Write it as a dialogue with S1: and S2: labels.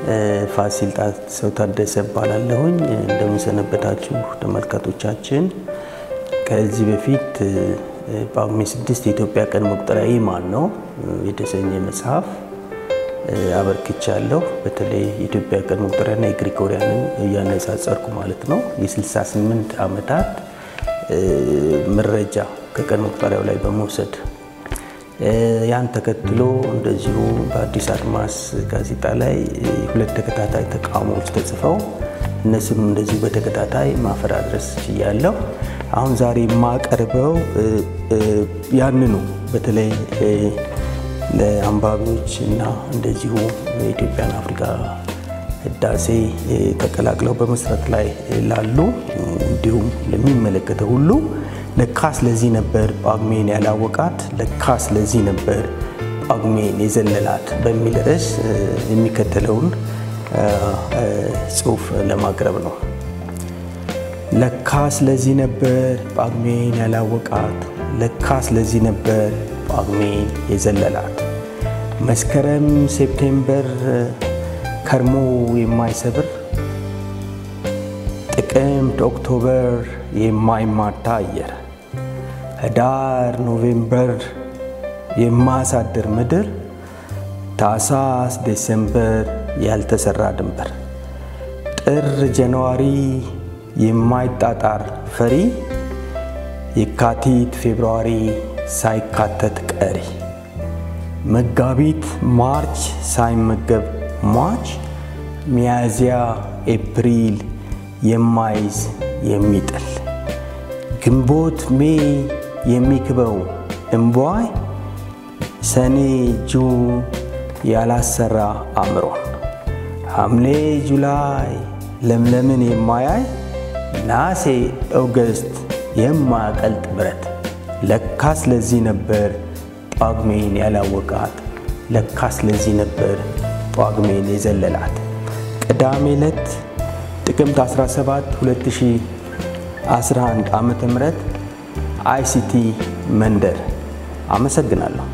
S1: ፋሲል ሰው ታደሰ እባላለሁኝ። እንደምንሰነበታችሁ ተመልካቶቻችን። ከዚህ በፊት ጳጉሜ ስድስት የኢትዮጵያ ቀን መቁጠሪያ ይህ ማን ነው የተሰኘ መጽሐፍ አበርክቻለሁ። በተለይ የኢትዮጵያ ቀን መቁጠሪያና የግሪጎሪያንን እያነጻጸርኩ ማለት ነው። የ68 ዓመታት መረጃ ከቀን መቁጠሪያው ላይ በመውሰድ ያን ተከትሎ እንደዚሁ በአዲስ አድማስ ጋዜጣ ላይ ሁለት ተከታታይ ተቃውሞዎች ተጽፈው እነሱም እንደዚሁ በተከታታይ ማፈራረስ ችያለሁ። አሁን ዛሬ የማቀርበው ያንኑ በተለይ ለአንባቢዎች እና እንደዚሁ የኢትዮጵያን አፍሪካ ህዳሴ ተቀላቅለው በመስራት ላይ ላሉ እንዲሁም ለሚመለከተው ሁሉ ለካስ ለዚህ ነበር ጳጉሜን ያላወቃት፣ ለካስ ለዚህ ነበር ጳጉሜን የዘለላት በሚል ርዕስ የሚከተለውን ጽሑፍ ለማቅረብ ነው። ለካስ ለዚህ ነበር ጳጉሜን ያላወቃት፣ ለካስ ለዚህ ነበር ጳጉሜን የዘለላት። መስከረም ሴፕቴምበር ከርሞ የማይሰብር ጥቅምት ኦክቶበር የማይማታ አየር ህዳር ኖቬምበር የማያሳድር ምድር ታሳስ ዴሴምበር ያልተሰራ ድንበር ጥር ጃንዋሪ የማይጣጣር ፈሪ የካቲት ፌብርዋሪ ሳይካተት ቀሪ መጋቢት ማርች ሳይመገብ ሟች ሚያዝያ ኤፕሪል የማይዝ የሚጥል ግንቦት ሜይ የሚክበው እምቧይ ሰኔ ጁን ያላሰራ አእምሮን ሐምሌ ጁላይ ለምለምን የማያይ ናሴ ኦገስት የማያቀልጥ ብረት ለካስ ለዚህ ነበር ጳጉሜን ያላወቃት ለካስ ለዚህ ነበር ጳጉሜን የዘለላት። ቅዳሜ ዕለት ጥቅምት 17 2011 ዓ ም አይሲቲ መንደር። አመሰግናለሁ።